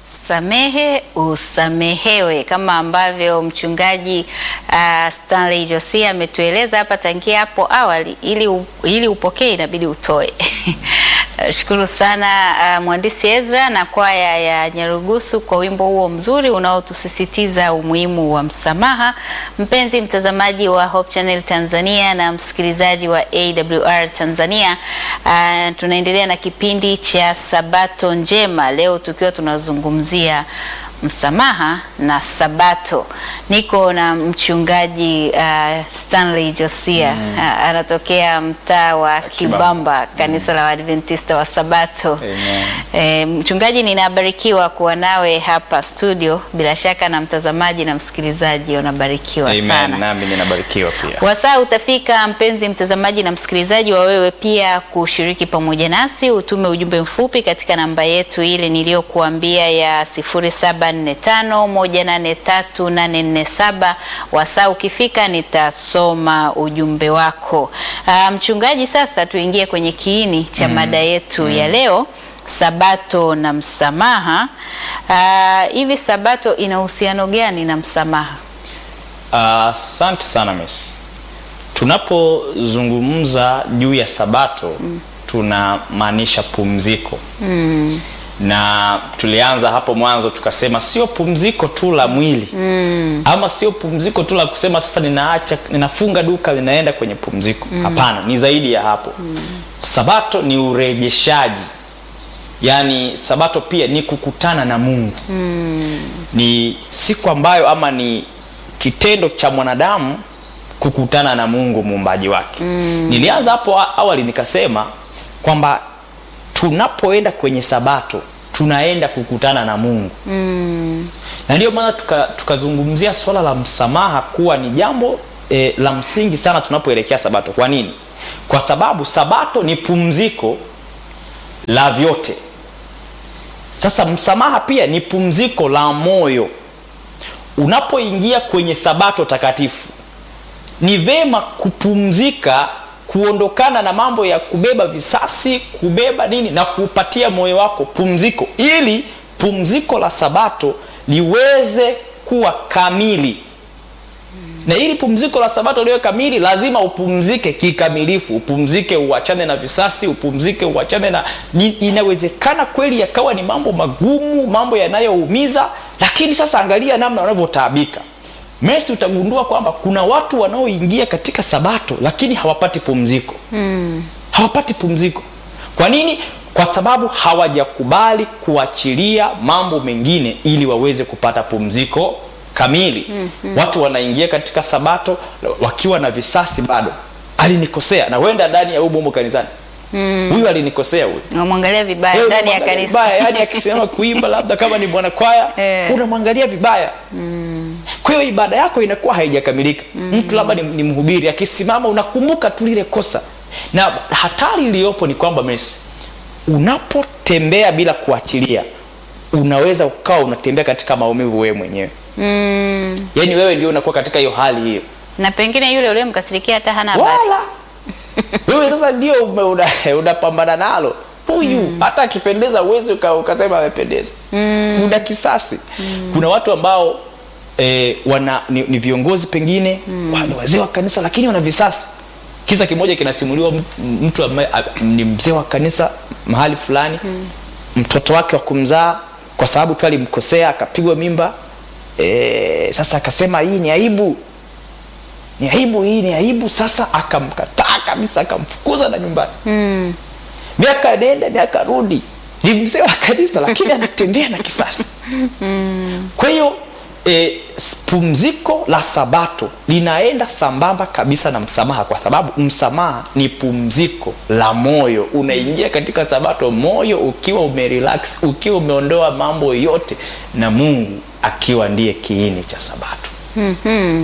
Samehe usamehewe, kama ambavyo mchungaji uh, Stanley Josia ametueleza hapa tangia hapo awali, ili, u, ili upokee inabidi utoe. Shukuru sana uh, mhandisi Ezra na kwaya ya Nyarugusu kwa wimbo huo mzuri unaotusisitiza umuhimu wa msamaha. Mpenzi mtazamaji wa Hope Channel Tanzania na msikilizaji wa AWR Tanzania, uh, tunaendelea na kipindi cha Sabato Njema leo tukiwa tunazungumzia msamaha na Sabato. Niko na mchungaji uh, Stanley Josia mm. uh, anatokea mtaa wa Kibamba, kanisa la Waadventista wa Sabato. E, mchungaji, ninabarikiwa kuwa nawe hapa studio, bila shaka na mtazamaji na msikilizaji unabarikiwa Amen. sana. Nami ninabarikiwa pia. Wasaa utafika mpenzi mtazamaji na msikilizaji, wa wewe pia kushiriki pamoja nasi, utume ujumbe mfupi katika namba yetu ile niliyokuambia ya 0745183847. Wasaa ukifika nitasoma ujumbe wako. Ah, mchungaji, sasa tuingie kwenye kiini cha mada yetu ya leo, Sabato na msamaha. Ah, hivi Sabato ina uhusiano gani na msamaha? Asante sana Miss. Tunapozungumza juu ya Sabato tunamaanisha pumziko na tulianza hapo mwanzo tukasema sio pumziko tu la mwili ama sio pumziko tu la kusema sasa ninaacha ninafunga duka linaenda kwenye pumziko. Hapana, ni zaidi ya hapo. Sabato ni urejeshaji, yaani Sabato pia ni kukutana na Mungu ni siku ambayo ama ni kitendo cha mwanadamu kukutana na Mungu muumbaji wake. Nilianza hapo a- awali nikasema kwamba tunapoenda kwenye Sabato tunaenda kukutana na Mungu na ndio maana tuka- tukazungumzia swala la msamaha kuwa ni jambo e, la msingi sana tunapoelekea Sabato. Kwa nini? Kwa sababu Sabato ni pumziko la vyote. Sasa msamaha pia ni pumziko la moyo. Unapoingia kwenye Sabato takatifu, ni vema kupumzika, kuondokana na mambo ya kubeba visasi, kubeba nini, na kuupatia moyo wako pumziko, ili pumziko la Sabato liweze kuwa kamili. Na ili pumziko la Sabato liwe kamili, lazima upumzike kikamilifu, upumzike, uachane na visasi, upumzike, uachane na ni, inawezekana kweli yakawa ni mambo magumu, mambo yanayoumiza, lakini sasa angalia namna wanavyotaabika. Messi, utagundua kwamba kuna watu wanaoingia katika Sabato lakini hawapati pumziko hawapati pumziko. Kwa nini? Kwa sababu hawajakubali kuachilia mambo mengine ili waweze kupata pumziko kamili. Watu wanaingia katika Sabato wakiwa na visasi bado, alinikosea, na wenda ndani ya humo humo kanisani, huyu alinikosea huyu Unamwangalia vibaya Wewe ndani ya unamwangalia kanisa. vibaya, yani akisimama kuimba labda kama ni bwana kwaya Eh. unamwangalia vibaya. Kwa hiyo ibada yako inakuwa haijakamilika. Mtu labda ni, ni mhubiri akisimama unakumbuka tu lile kosa, na hatari iliyopo ni kwamba Messi, unapotembea bila kuachilia, unaweza ukawa unatembea katika maumivu wewe mwenyewe, Mm. yaani wewe ndio unakuwa katika hiyo hali hiyo Na pengine yule uliyemkasirikia hata hana habari. wala wewe sasa ndio ume- una- unapambana nalo huyu hata akipendeza uwezi uka- ukasema amependeza una kisasi kuna watu ambao eh, wana ni, ni viongozi pengine wa- ni wazee wa kanisa lakini wana visasi kisa kimoja kinasimuliwa m- mtu ambaye a- ni mzee wa kanisa mahali fulani mtoto wake wa kumzaa kwa sababu tu alimkosea akapigwa mimba eh, sasa akasema hii ni aibu ni aibu hii ni aibu sasa akamkataa kabisa akamfukuza na nyumbani Mm. miaka nenda miaka rudi ni mzee wa kanisa lakini anatembea na kisasi kwa hiyo e, pumziko la sabato linaenda sambamba kabisa na msamaha kwa sababu msamaha ni pumziko la moyo unaingia katika sabato moyo ukiwa umerelax ukiwa umeondoa mambo yote na mungu akiwa ndiye kiini cha sabato Mhm.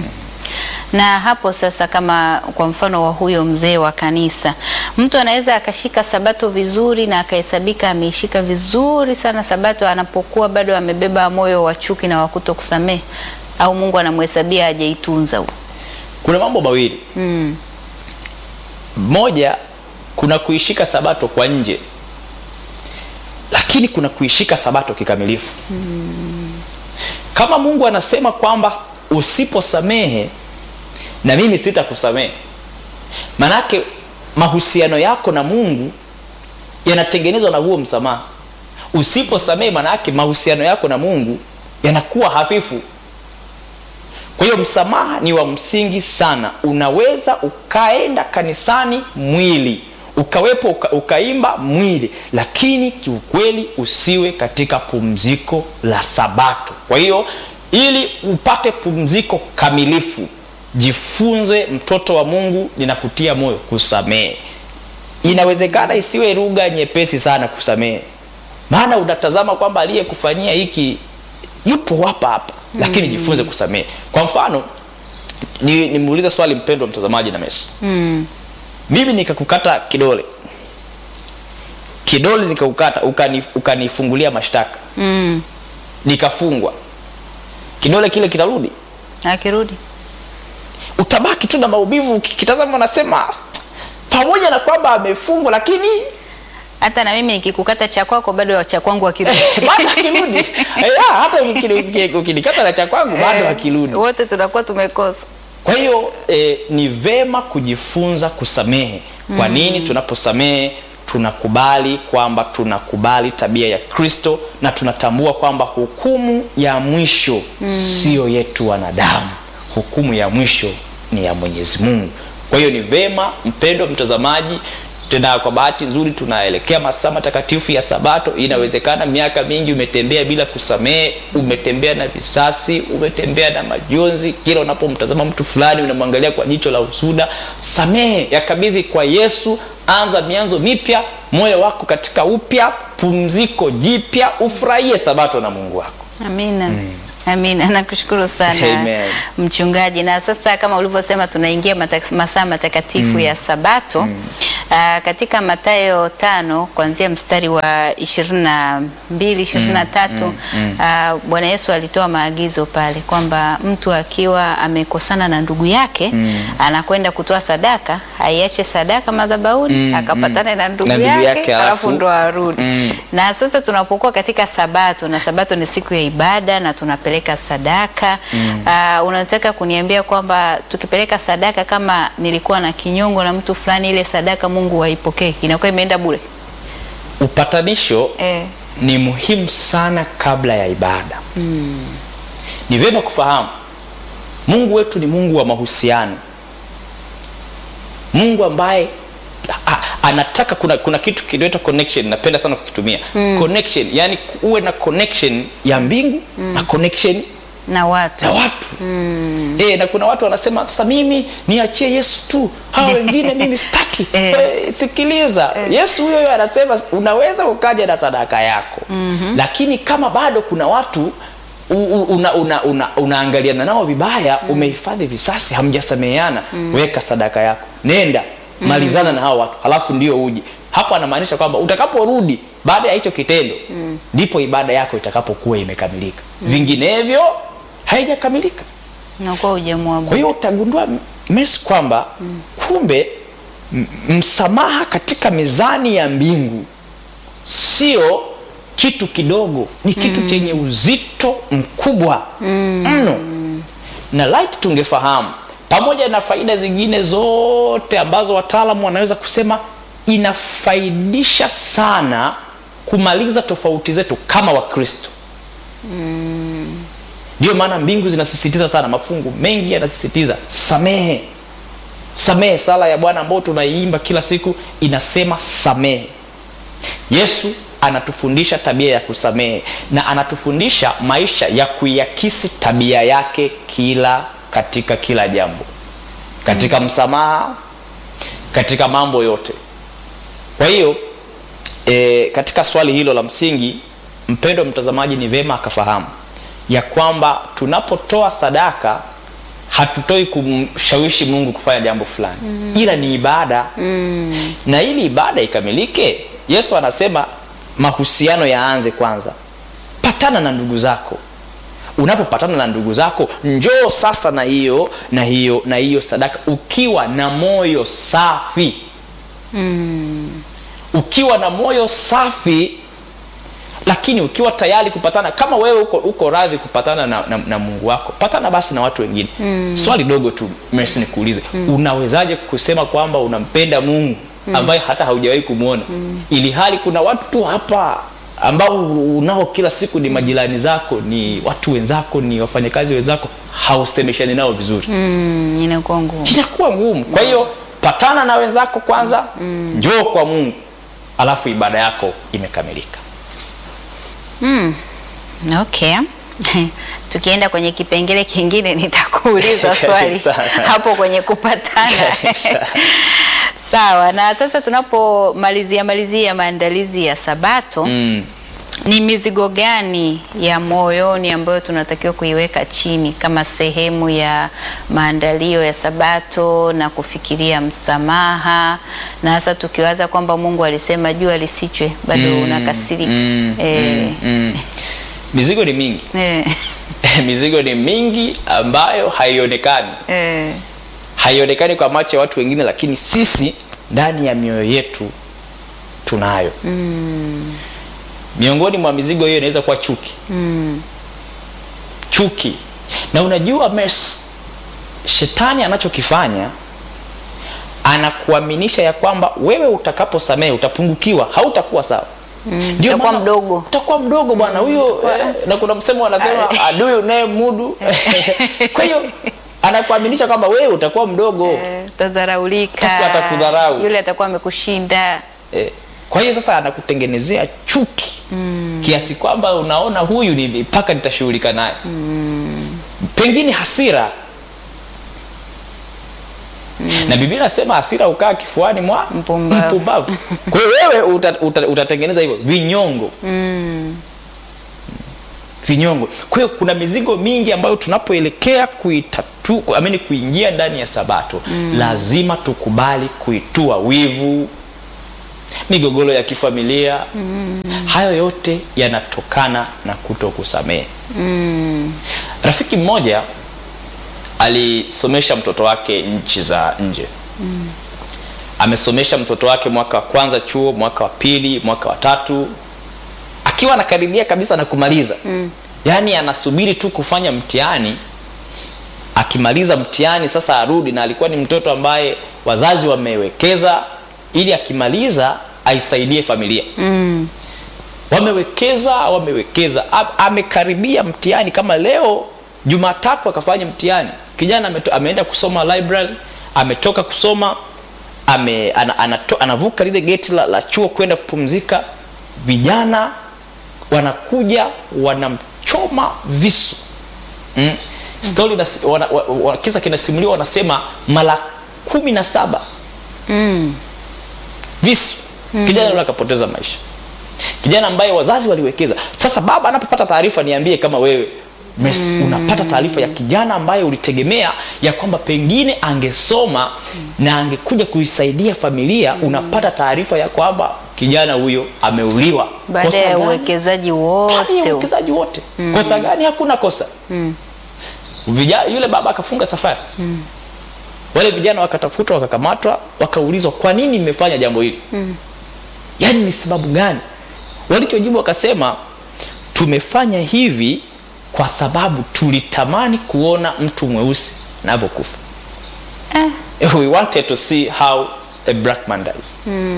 Na hapo sasa, kama kwa mfano wa huyo mzee wa kanisa, mtu anaweza akashika sabato vizuri na akahesabika ameishika vizuri sana sabato, anapokuwa bado amebeba moyo wa chuki na wa kutokusamehe, au Mungu anamhesabia hajaitunza huo. kuna mambo mawili Mm. moja kuna kuishika sabato kwa nje lakini kuna kuishika sabato kikamilifu kama mungu anasema kwamba usiposamehe na mimi sitakusamehe manake mahusiano yako na mungu yanatengenezwa na huo msamaha usiposamehe manake mahusiano yako na mungu yanakuwa hafifu kwa hiyo msamaha ni wa msingi sana unaweza ukaenda kanisani mwili ukawepo uka, ukaimba mwili lakini kiukweli usiwe katika pumziko la sabato kwa hiyo ili upate pumziko kamilifu jifunze mtoto wa mungu ninakutia moyo kusamehe inawezekana isiwe lugha nyepesi sana kusamehe maana unatazama kwamba aliyekufanyia hiki yupo hapa hapa lakini jifunze kusamehe kwa mfano ni- nimuulize swali mpendwa mtazamaji na mesi Mm. mimi nikakukata kidole kidole nikakukata ukani- ukanifungulia mashtaka Mm. nikafungwa kidole kile kitarudi Akirudi utabaki tu na maumivu ukitazama unasema pamoja na kwamba amefungwa lakini hata na mimi nikikukata cha kwako bado cha kwangu akirudi. bado akirudi yeah, hata ukini- ukini- ukinikata na cha kwangu bado Eh, akirudi Wote tunakuwa tumekosa. kwa hiyo eh, ni vema kujifunza kusamehe kwa nini tunaposamehe tunakubali kwamba tunakubali tabia ya kristo na tunatambua kwamba hukumu ya mwisho siyo yetu wanadamu hukumu ya mwisho ni ya mwenyezi mungu kwa hiyo ni vema mpendo mtazamaji tena kwa bahati nzuri tunaelekea masaa matakatifu ya sabato inawezekana miaka mingi umetembea bila kusamehe umetembea na visasi umetembea na majonzi kila unapomtazama mtu fulani unamwangalia kwa jicho la usuda samehe yakabidhi kwa yesu anza mianzo mipya moyo wako katika upya pumziko jipya ufurahie sabato na mungu wako Amina. Amina, nakushukuru sana Amen. mchungaji. Na sasa kama ulivyosema, tunaingia mata- masaa matakatifu ya Sabato. Aa, katika Mathayo tano kuanzia mstari wa ishirini na mbili ishirini na tatu aa, Bwana Yesu alitoa maagizo pale kwamba mtu akiwa amekosana na ndugu yake anakwenda kutoa sadaka, aiache sadaka madhabahuni akapatane na ndugu Na ndugu yake, yake, alafu alafu- ndo arudi Mm. na sasa tunapokuwa katika sabato na sabato ni siku ya ibada na tunapeleka sadaka mm. uh, unataka kuniambia kwamba tukipeleka sadaka kama nilikuwa na kinyongo na mtu fulani ile sadaka mungu haipokee inakuwa imeenda bure upatanisho eh. ni muhimu sana kabla ya ibada mm. ni vyema kufahamu mungu wetu ni mungu wa mahusiano mungu ambaye a, a, anataka kuna, kuna kitu kinaitwa connection napenda sana kukitumia mm. connection yani uwe na connection ya mbingu mm. na connection na watu na watu mm. e, na kuna watu wanasema sasa mimi niachie yesu tu hawa wengine mimi sitaki Eh. e, sikiliza yesu huyo huyo anasema unaweza ukaja na sadaka yako mm-hmm. lakini kama bado kuna watu u- u- una, una, una, unaangaliana nao vibaya mm. umehifadhi visasi hamjasameheana mm. weka sadaka yako nenda malizana na hao watu halafu ndio uje hapo anamaanisha kwamba utakaporudi baada ya hicho kitendo ndipo ibada yako itakapokuwa imekamilika vinginevyo haijakamilika nakuwa kwa ujamwabu hiyo utagundua mes kwamba kumbe m- msamaha katika mizani ya mbingu sio kitu kidogo ni kitu mm. chenye uzito mkubwa mno na light tungefahamu pamoja na faida zingine zote ambazo wataalamu wanaweza kusema inafaidisha sana kumaliza tofauti zetu kama wakristo ndio maana mbingu zinasisitiza sana mafungu mengi yanasisitiza samehe samehe sala ya bwana ambayo tunaiimba kila siku inasema samehe yesu anatufundisha tabia ya kusamehe na anatufundisha maisha ya kuiakisi tabia yake kila katika kila jambo katika msamaha katika mambo yote kwa hiyo e, katika swali hilo la msingi mpendo mtazamaji ni vema akafahamu ya kwamba tunapotoa sadaka hatutoi kumshawishi mungu kufanya jambo fulani mm. ila ni ibada mm. na ili ibada ikamilike yesu anasema mahusiano yaanze kwanza patana na ndugu zako unapopatana na ndugu zako njoo sasa na hiyo na hiyo na hiyo sadaka ukiwa na moyo safi ukiwa na moyo safi lakini ukiwa tayari kupatana kama wewe uko, uko radhi kupatana na, na, na mungu wako patana basi na watu wengine mm. swali dogo tu Mercy nikuulize mm. unawezaje kusema kwamba unampenda mungu ambaye hata haujawahi kumwona mm. ili hali kuna watu tu hapa ambao unao kila siku ni majirani zako ni watu wenzako ni wafanyakazi wenzako hausemeshani nao vizuri Mm, inakuwa ngumu. inakuwa ngumu kwa hiyo patana na wenzako kwanza mm. njoo kwa mungu alafu ibada yako imekamilika Mm. Okay. Tukienda kwenye kipengele kingine nitakuuliza swali Sawa. hapo kwenye kupatana. Sawa. Sawa. Na sasa tunapomalizia malizia maandalizi ya Sabato mm. ni mizigo gani ya moyoni ambayo tunatakiwa kuiweka chini kama sehemu ya maandalio ya Sabato na kufikiria msamaha, na hasa tukiwaza kwamba Mungu alisema jua lisichwe, bado unakasirika mm, eh, mm. mizigo ni mingi eh, mizigo ni mingi ambayo haionekani eh, haionekani kwa macho ya watu wengine lakini sisi ndani ya mioyo yetu tunayo mm. miongoni mwa mizigo hiyo inaweza kuwa chuki mm, chuki na unajua mes shetani anachokifanya anakuaminisha ya kwamba wewe utakaposamehe utapungukiwa hautakuwa sawa Mm, Ndio utakuwa maana- mdogo. utakuwa mdogo bwana huyo eh, na kuna msemo wanasema adui unaye mudu kwa hiyo anakuaminisha kwamba wewe utakuwa mdogo eh, utadharaulika, Atakuwa atakudharau. yule atakuwa amekushinda. eh, kwa hiyo sasa anakutengenezea chuki mm. kiasi kwamba unaona huyu ni mpaka nitashughulika naye mm. pengine hasira mm. na biblia nasema hasira ukaa kifuani mwa Mpumbavu. mpumbavu. kwa hiyo wewe uta, uta, utatengeneza hivyo vinyongo Mm, vinyongo kwa hiyo kuna mizigo mingi ambayo tunapoelekea kuitatu amini kuingia ndani ya sabato mm. lazima tukubali kuitua wivu migogoro ya kifamilia mm. hayo yote yanatokana na kuto kusamehe mm, rafiki mmoja alisomesha mtoto wake nchi za nje mm. amesomesha mtoto wake mwaka wa kwanza chuo mwaka wa pili mwaka wa tatu akiwa anakaribia kabisa na kumaliza mm. yaani anasubiri tu kufanya mtihani akimaliza mtihani sasa arudi na alikuwa ni mtoto ambaye wazazi wamewekeza ili akimaliza aisaidie familia mm, wamewekeza wamewekeza A- amekaribia mtihani kama leo jumatatu akafanya mtihani kijana ameto, ameenda kusoma library ametoka kusoma ame, ana, anato, anavuka lile geti la, la chuo kwenda kupumzika vijana wanakuja wanamchoma visu mm. Story nasi- wana, wa, wa, kisa kinasimuliwa wanasema mara kumi na saba mm, visu kijana yule akapoteza maisha kijana ambaye wazazi waliwekeza sasa baba anapopata taarifa niambie kama wewe Mes, mm. unapata taarifa ya kijana ambaye ulitegemea ya kwamba pengine angesoma na angekuja kuisaidia familia mm. unapata taarifa ya kwamba kijana huyo ameuliwa baada Kosa ya gani? uwekezaji Ndani ya wote uwekezaji wote mm. kosa gani hakuna kosa Mm. Vijana, yule baba akafunga safari mm. wale vijana wakatafutwa wakakamatwa wakaulizwa kwa nini mmefanya jambo hili mm. yaani ni sababu gani walichojibu wakasema tumefanya hivi kwa sababu tulitamani kuona mtu mweusi anavyokufa eh, we wanted to see how a black man dies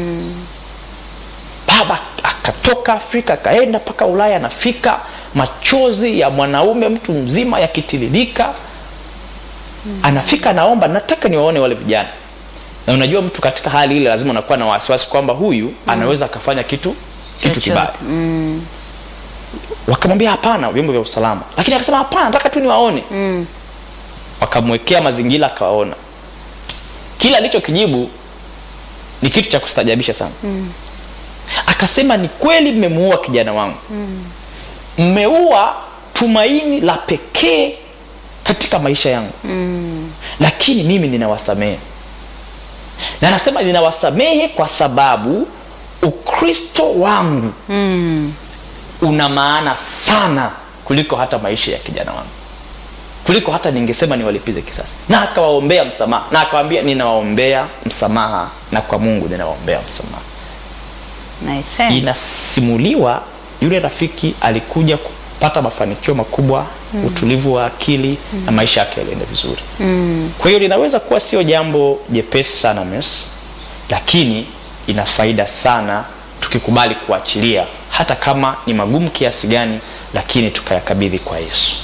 baba akatoka afrika akaenda mpaka ulaya anafika machozi ya mwanaume mtu mzima yakitiririka anafika anaomba nataka niwaone wale vijana na unajua mtu katika hali ile lazima unakuwa na wasiwasi kwamba huyu anaweza akafanya kitu kitu Chochote. kibaya wakamwambia hapana vyombo vya usalama lakini akasema hapana nataka tu niwaone mm, wakamwekea mazingira akawaona kila alichokijibu ni kitu cha kustajabisha sana mm. akasema ni kweli mmemuua kijana wangu mmeua tumaini la pekee katika maisha yangu mm, lakini mimi ninawasamehe na anasema ninawasamehe kwa sababu ukristo wangu mm, una maana sana kuliko hata maisha ya kijana wangu kuliko hata ningesema niwalipize kisasi na akawaombea msamaha na akawaambia ninawaombea msamaha na kwa mungu ninawaombea msamaha nice, eh. inasimuliwa yule rafiki alikuja kupata mafanikio makubwa utulivu wa akili na maisha yake yalienda vizuri kwa hiyo linaweza kuwa sio jambo jepesi sana Mercy, lakini ina faida sana tukikubali kuachilia hata kama ni magumu kiasi gani lakini tukayakabidhi kwa yesu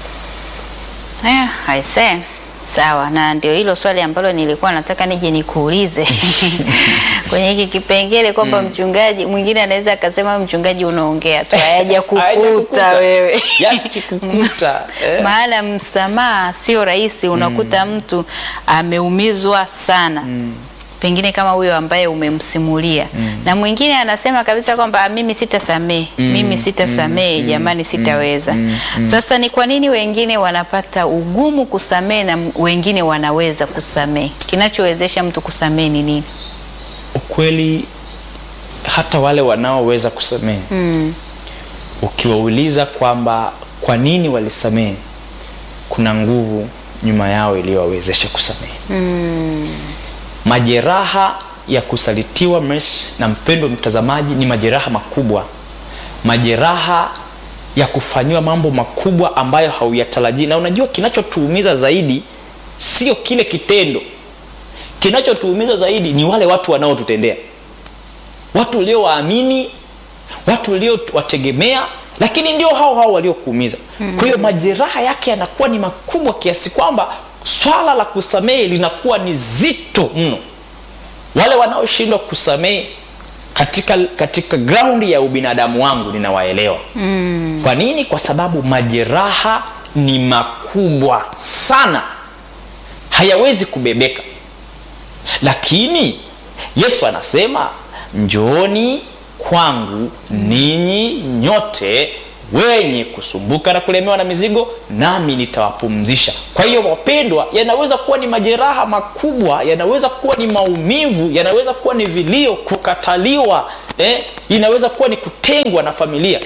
Eh, aise. Sawa, na ndio hilo swali ambalo nilikuwa nataka nije nikuulize kwenye hiki kipengele kwamba mchungaji mwingine anaweza akasema mchungaji unaongea tu hayaja kukuta Hayajakukuta. wewe yakikukuta eh. maana msamaha sio rahisi. Unakuta mtu ameumizwa sana pengine kama huyo ambaye umemsimulia na mwingine anasema kabisa kwamba "Ah, mimi sitasamehe mimi sitasamehe jamani sitaweza sasa ni kwa nini wengine wanapata ugumu kusamehe na m- wengine wanaweza kusamehe kinachowezesha mtu kusamehe ni nini ukweli hata wale wanaoweza kusamehe mm. ukiwauliza kwamba kwa nini walisamehe kuna nguvu nyuma yao iliyowawezesha kusamehe Mm. majeraha ya kusalitiwa Mercy, na mpendo mtazamaji ni majeraha makubwa majeraha ya kufanyiwa mambo makubwa ambayo hauyatarajii na unajua kinachotuumiza zaidi sio kile kitendo kinachotuumiza zaidi ni wale watu wanaotutendea watu uliowaamini watu uliowategemea lakini ndio hao hao waliokuumiza mm. kwa hiyo majeraha yake yanakuwa ni makubwa kiasi kwamba swala la kusamehe linakuwa ni zito mno wale wanaoshindwa kusamehe katika katika graundi ya ubinadamu wangu ninawaelewa mm. kwa nini kwa sababu majeraha ni makubwa sana hayawezi kubebeka lakini yesu anasema njooni kwangu ninyi nyote wenye kusumbuka na kulemewa na mizigo nami nitawapumzisha kwa hiyo wapendwa yanaweza kuwa ni majeraha makubwa yanaweza kuwa ni maumivu yanaweza kuwa ni vilio kukataliwa eh? inaweza kuwa ni kutengwa na familia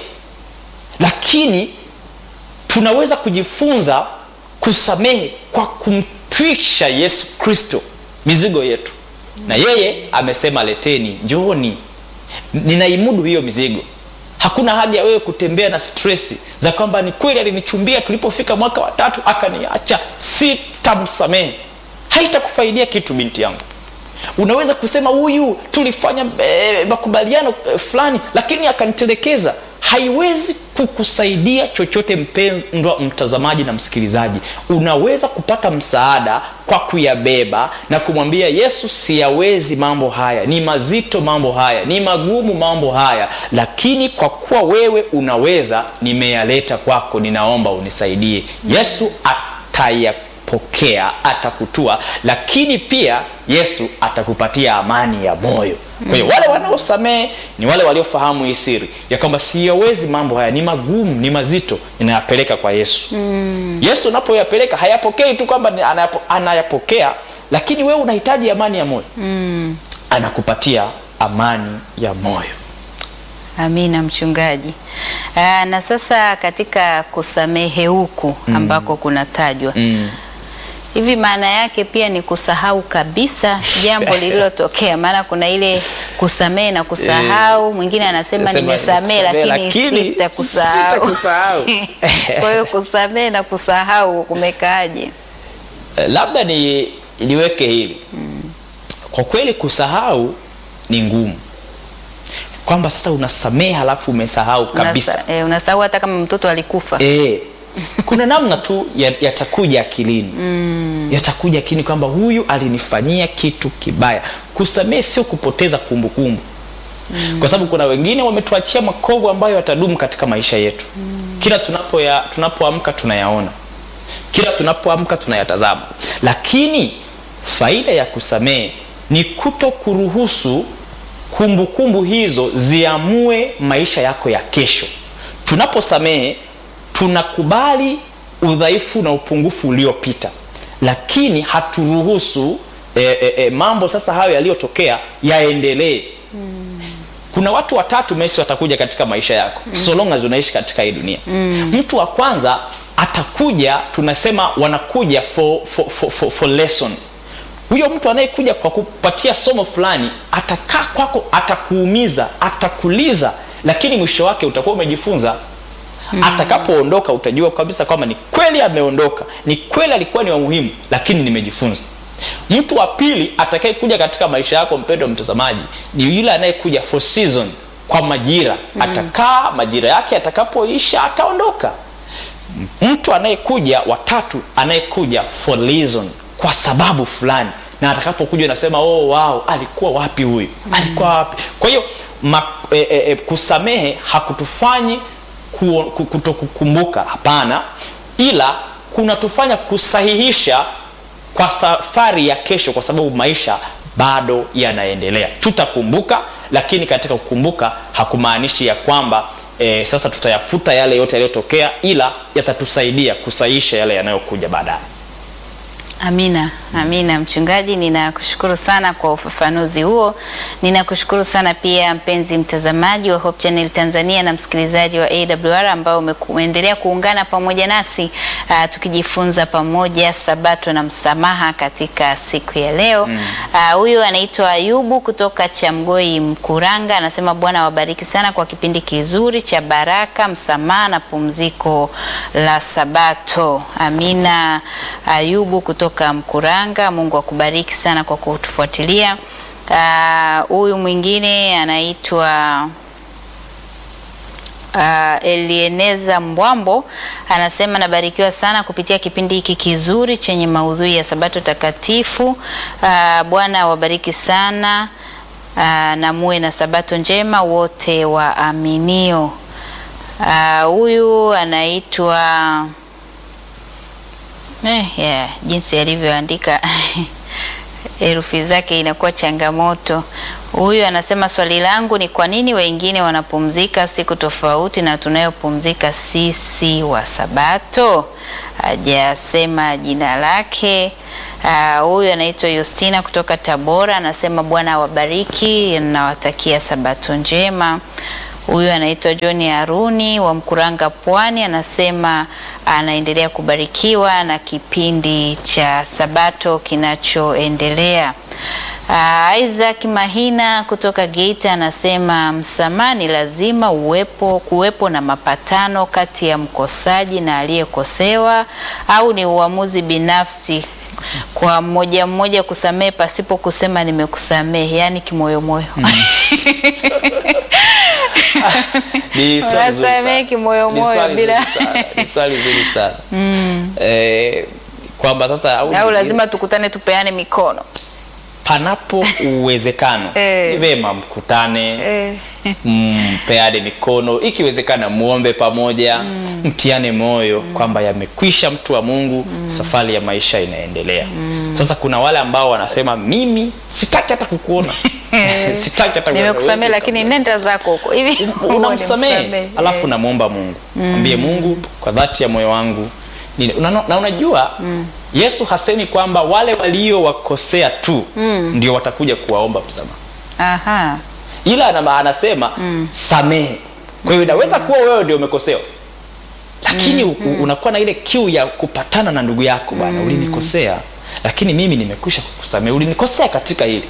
lakini tunaweza kujifunza kusamehe kwa kumtwisha yesu kristo mizigo yetu na yeye amesema leteni njooni ninaimudu hiyo mizigo hakuna haja ya wewe kutembea na stresi za kwamba ni kweli alinichumbia tulipofika mwaka wa tatu akaniacha sitamsamehe haitakufaidia kitu binti yangu unaweza kusema huyu tulifanya eh, makubaliano eh, fulani lakini akanitelekeza haiwezi kukusaidia chochote mpendwa mtazamaji na msikilizaji unaweza kupata msaada kwa kuyabeba na kumwambia yesu siyawezi mambo haya ni mazito mambo haya ni magumu mambo haya lakini kwa kuwa wewe unaweza nimeyaleta kwako ninaomba unisaidie yesu atayapokea atakutua lakini pia yesu atakupatia amani ya moyo kwa hiyo wale wanaosamehe ni wale waliofahamu hii siri ya kwamba siyawezi mambo haya ni magumu ni mazito ninayapeleka kwa yesu mm. yesu unapoyapeleka hayapokei tu kwamba ni- anayapo- anayapokea lakini wewe unahitaji amani ya moyo Mm. anakupatia amani ya moyo Amina mchungaji. Aa, na sasa katika kusamehe huku ambako kunatajwa mm. hivi, maana yake pia ni kusahau kabisa jambo lililotokea. Maana kuna ile kusamehe na kusahau, mwingine anasema Nasema nimesamehe nimesamehe, lakini lakini sitakusahau. sitakusahau. Kwa hiyo kusamehe na kusahau kumekaaje? Eh, labda ni niweke hili mm. kwa kweli kusahau ni ngumu kwamba sasa unasamehe halafu umesahau kabisa Unasa, eh, unasahau hata kama mtoto alikufa. e, kuna namna tu ya- yatakuja akilini mm. yatakuja akilini kwamba huyu alinifanyia kitu kibaya kusamehe sio kupoteza kumbukumbu mm. kwa sababu kuna wengine wametuachia makovu ambayo yatadumu katika maisha yetu mm. kila tunapoya- tunapoamka tunayaona kila tunapoamka tunayatazama lakini faida ya kusamehe ni kuto kuruhusu kumbukumbu hizo ziamue maisha yako ya kesho tunaposamehe tunakubali udhaifu na upungufu uliopita lakini haturuhusu e, e, e, mambo sasa hayo yaliyotokea yaendelee kuna watu watatu mesi watakuja katika maisha yako mm. so long as unaishi katika hii dunia mm. mtu wa kwanza atakuja tunasema wanakuja for, for, for, for, for lesson huyo mtu anayekuja kwa kupatia somo fulani atakaa kwako atakuumiza atakuliza lakini mwisho wake utakuwa umejifunza atakapoondoka utajua kabisa kwamba ni kweli ameondoka ni kweli alikuwa ni wa muhimu lakini nimejifunza mtu wa pili atakayekuja katika maisha yako mpendo mtazamaji ni yule anayekuja for season kwa majira atakaa majira yake atakapoisha ataondoka mtu anayekuja watatu anayekuja for reason kwa sababu fulani na atakapokuja unasema oh, wow, alikuwa wapi huyu alikuwa wapi kwa hiyo ma- e, e, e, kusamehe hakutufanyi ku- ku- kutokukumbuka hapana ila kunatufanya kusahihisha kwa safari ya kesho kwa sababu maisha bado yanaendelea tutakumbuka lakini katika kukumbuka hakumaanishi ya kwamba e, sasa tutayafuta yale yote yaliyotokea ila yatatusaidia kusahihisha yale yanayokuja baadaye Amina, amina mchungaji, ninakushukuru sana kwa ufafanuzi huo. Ninakushukuru sana pia mpenzi mtazamaji wa Hope Channel Tanzania na msikilizaji wa AWR ambao ume- umeendelea kuungana pamoja nasi uh, tukijifunza pamoja sabato na msamaha katika siku ya leo. Ah, Huyu anaitwa Ayubu kutoka Chamgoi Mkuranga, anasema Bwana wabariki sana kwa kipindi kizuri cha baraka, msamaha na pumziko la sabato. Amina. Ayubu kutoka Mkuranga, Mungu akubariki sana kwa kutufuatilia. Ah, Huyu mwingine anaitwa Uh, Elieneza Mbwambo anasema nabarikiwa sana kupitia kipindi hiki kizuri chenye maudhui ya sabato takatifu. Uh, Bwana wabariki sana uh, na muwe na sabato njema wote waaminio. Ah, Huyu anaitwa eh, yeah, jinsi alivyoandika herufi zake inakuwa changamoto. Huyu anasema swali langu ni kwa nini wengine wanapumzika siku tofauti na tunayopumzika sisi wa Sabato? Hajasema jina lake. Ah, Huyu anaitwa Justina kutoka Tabora, anasema Bwana awabariki, nawatakia Sabato njema. Huyu anaitwa John Haruni wa Mkuranga Pwani, anasema anaendelea kubarikiwa na kipindi cha Sabato kinachoendelea. Uh, Isaac Mahina kutoka Geita anasema msamaha ni lazima uwepo, kuwepo na mapatano kati ya mkosaji na aliyekosewa au ni uamuzi binafsi kwa mmoja mmoja kusamehe pasipo kusema nimekusamehe, yaani kimoyomoyo. Ni swali zuri Wasamehe sana. kimoyomoyo Ni swali bila- zuri sana. Ni swali zuri sana eh, kwamba sasa au au ni- lazima tukutane tupeane mikono panapo uwezekano Eh. ni vema mkutane eh. mpeane mikono ikiwezekana muombe pamoja mtiane moyo kwamba yamekwisha mtu wa mungu safari ya maisha inaendelea sasa kuna wale ambao wanasema mimi sitaki hata kukuona sitaki hata kukuona. nimekusamehe Huwezi lakini nenda zako huko hivi unamsamehe Nimsamehe. alafu namwomba mungu mwambie mungu kwa dhati ya moyo wangu nini- una- na unajua yesu hasemi kwamba wale waliowakosea tu ndio watakuja kuwaomba msamaha Aha. ila ana- anasema samehe kwa hiyo inaweza kuwa wewe ndio umekosewa lakini u- unakuwa na ile kiu ya kupatana na ndugu yako bwana ulinikosea lakini mimi nimekwisha kukusamehe ulinikosea katika hili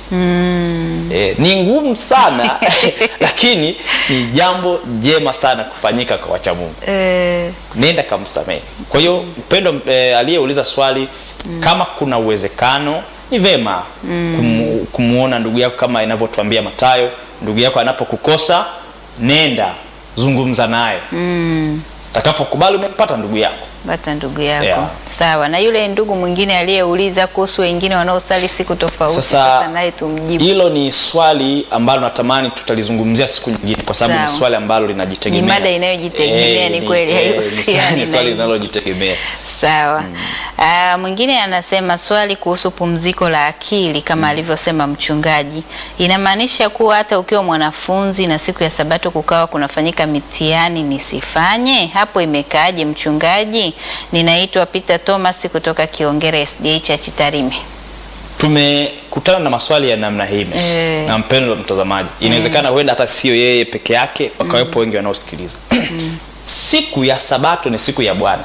e, ni ngumu sana lakini ni jambo jema sana kufanyika kwa wacha mungu Eh, nenda kamsamehe kwa hiyo mpendo e, aliyeuliza swali kama kuna uwezekano ni vema kumu, kumuona ndugu yako kama inavyotuambia matayo ndugu yako anapokukosa nenda zungumza naye takapokubali umempata ndugu yako bata ndugu yako Yeah. sawa na yule ndugu mwingine aliyeuliza kuhusu wengine wanaosali siku tofauti Sasa, sasa naye tumjibu hilo ni swali ambalo natamani tutalizungumzia siku nyingine kwa sababu ni Sawa. swali ambalo linajitegemea Ni mada inayojitegemea, ni kweli, eh, ni haihusiani swali- ni na swali hii. linalojitegemea sawa Ah, mwingine anasema swali kuhusu pumziko la akili kama alivyosema mchungaji inamaanisha kuwa hata ukiwa mwanafunzi na siku ya sabato kukawa kunafanyika mitihani nisifanye hapo imekaaje mchungaji ninaitwa Peter Thomas kutoka Kiongere SDA Church Tarime tumekutana na maswali ya namna hii Messi, Eh. na mpendo wa mtazamaji inawezekana huenda hata sio yeye peke yake wakawepo wengi wanaosikiliza siku ya sabato ni siku ya bwana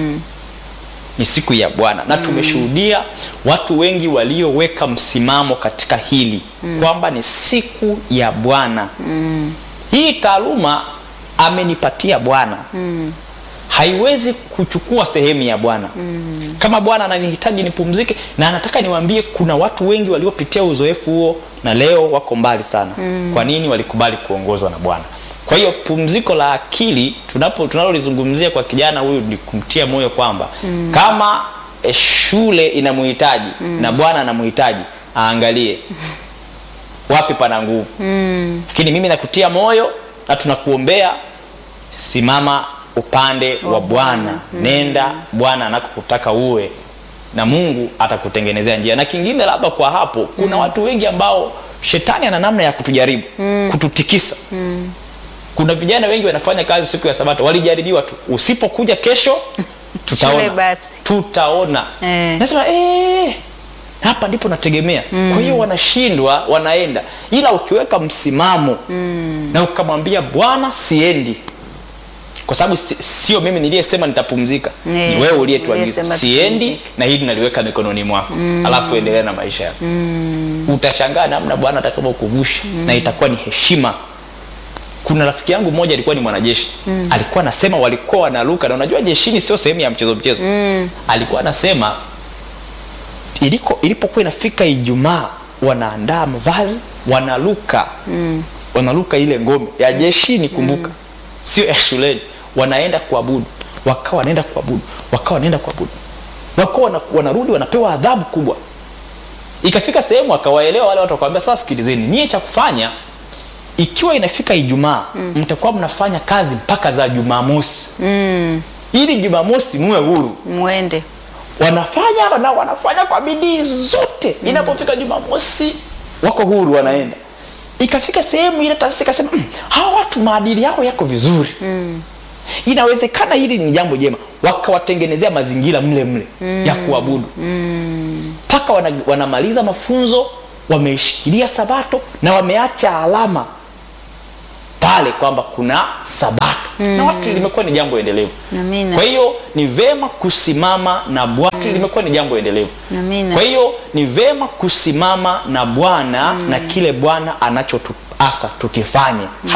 ni siku ya bwana na tumeshuhudia watu wengi walioweka msimamo katika hili kwamba ni siku ya bwana hii taaluma amenipatia Bwana haiwezi kuchukua sehemu ya Bwana. Kama Bwana ananihitaji nipumzike, na anataka niwaambie, kuna watu wengi waliopitia uzoefu huo na leo wako mbali sana. Kwa nini? Walikubali kuongozwa na Bwana. Kwa hiyo pumziko la akili tunapo tunalolizungumzia kwa kijana huyu ni kumtia moyo kwamba kama eh, shule inamuhitaji na Bwana anamuhitaji, aangalie wapi pana nguvu. Lakini mimi nakutia moyo na tunakuombea, simama upande wa Bwana, nenda Bwana anakokutaka uwe, na Mungu atakutengenezea njia. Na kingine labda kwa hapo, kuna watu wengi ambao shetani ana namna ya kutujaribu, kututikisa. Kuna vijana wengi wanafanya kazi siku ya Sabato, walijaribiwa tu, usipokuja kesho tutaona, Shule basi. tutaona. Eh. Nasema eh, hapa ndipo nategemea. Kwa hiyo wanashindwa, wanaenda, ila ukiweka msimamo na ukamwambia Bwana, siendi kwa sababu si, sio mimi niliyesema nitapumzika, Eh, ni wewe uliyetuagiza uliyesema siendi, tupumzike. na hili naliweka mikononi mwako, alafu endelea na maisha yako. Utashangaa namna Bwana atakavyokuvusha na itakuwa ni heshima. Kuna rafiki yangu mmoja alikuwa ni mwanajeshi alikuwa anasema walikuwa wanaruka, na unajua jeshini sio sehemu ya mchezo mchezo. Alikuwa anasema iliko ilipokuwa inafika Ijumaa wanaandaa mavazi wanaruka wanaruka ile ngome ya jeshini, kumbuka sio ya shuleni, wanaenda kuabudu, wakawa wanaenda kuabudu, wakawa wanaenda kuabudu, wakawa wana- wanarudi wanapewa adhabu kubwa. Ikafika sehemu akawaelewa wale watu, wakawambia sasa, sikilizeni nyie, cha kufanya ikiwa inafika Ijumaa mtakuwa mnafanya kazi mpaka za Jumamosi ili Jumamosi muwe huru Mwende. wanafanya wana, wanafanya kwa bidii zote. Inapofika Jumamosi wako huru, wanaenda. Ikafika sehemu ile taasisi ikasema "Mm, hawa watu maadili yao yako vizuri inawezekana hili ni jambo jema, wakawatengenezea mazingira mle mle ya kuabudu mpaka wana, wanamaliza mafunzo, wameishikilia Sabato na wameacha alama pale kwamba kuna Sabato na watu limekuwa ni jambo endelevu. Amina. Kwa hiyo ni vema kusimama na Bwana, limekuwa ni jambo endelevu. Amina. Kwa hiyo ni vema kusimama na Bwana na kile Bwana anachotuasa tukifanye.